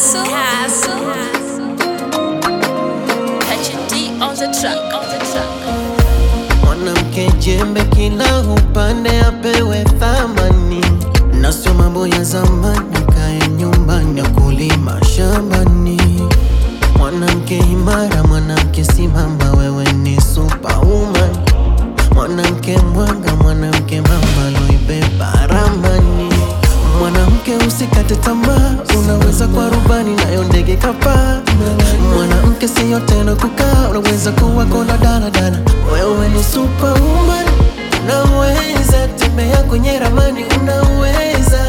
Castle. Castle. Catch a D on the track. On the track. Mwanamke jembe kila upande apewe thamani, na sio mambo ya zamani, kae nyumbani kulima shambani. Mwanamke imara, mwanamke simama, wewe ni superwoman. Mwanamke mwanga, mwanamke mama, loibeba ramani. Mwanamke usikate tamaa, unaweza kwa rubani nayo ndege kapaa. Mwanamke siyo tena kukaa, unaweza kuwa kona daladala. Wewe ni superwoman, unaweza tembea kwenye ramani, unaweza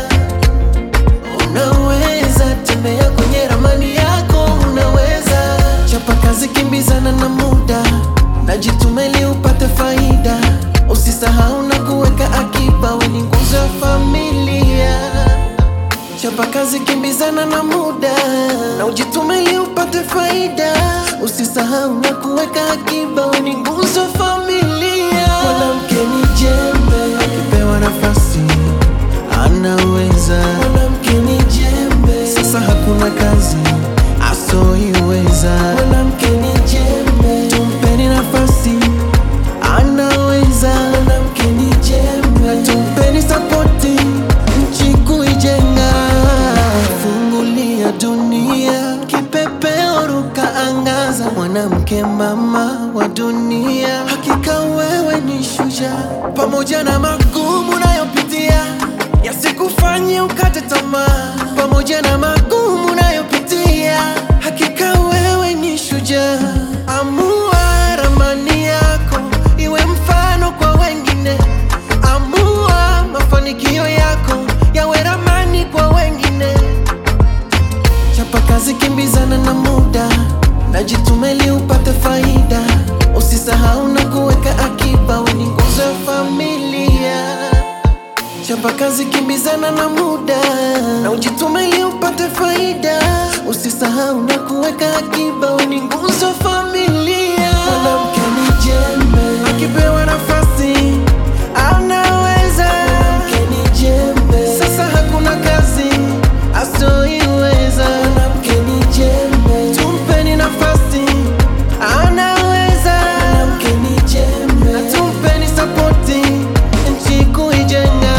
unaweza tembea kwenye ramani yako, unaweza chapa kazi, kimbizana na muda, najitume ili upate faida. Usisahau na kuweka akiba, we ni nguzo ya familia. Chapa kazi, kimbizana na muda, na ujitume ili upate faida. Usisahau na kuweka akiba, we ni nguzo ya familia. Mwanamke ni jembe, akipewa nafasi anaweza. Mwanamke ni jembe, sasa hakuna kazi asoiweza. Mwanamke ni jembe, tumpeni nafasi anaweza. Mwanamke ni jembe, tumpeni sapoti nchi kuijenga. Fungulia dunia, kipepeo ruka angaza. Mwanamke mama wa dunia, hakika wewe ni shujaa, pamoja na magumu unayopitia yasikufanye ukate tamaa, pamoja na magumu unayopitia, hakika wewe ni shujaa. Amua ramani yako iwe mfano kwa wengine, amua mafanikio yako yawe ramani kwa wengine. Chapa kazi, kimbizana na muda, najitume ili upate faida. Usisahau na kuweka akiba, we ni nguzo ya familia. Chapa kazi, kimbizana na muda, na ujitume ili upate faida. Usisahau na kuweka akiba, we ni nguzo ya familia. Mwanamke ni jembe, akipewa nafasi anaweza. Mwanamke ni jembe, sasa hakuna kazi asoiweza. Mwanamke ni jembe, tumpeni nafasi anaweza. Mwanamke ni jembe, na tumpeni sapoti nchi kuijenga.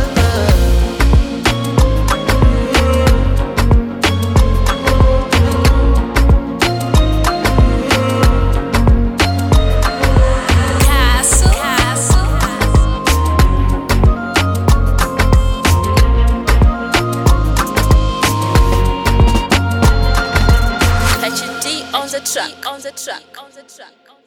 Castle. Castle. Catch a D on the track. On the track. On the track.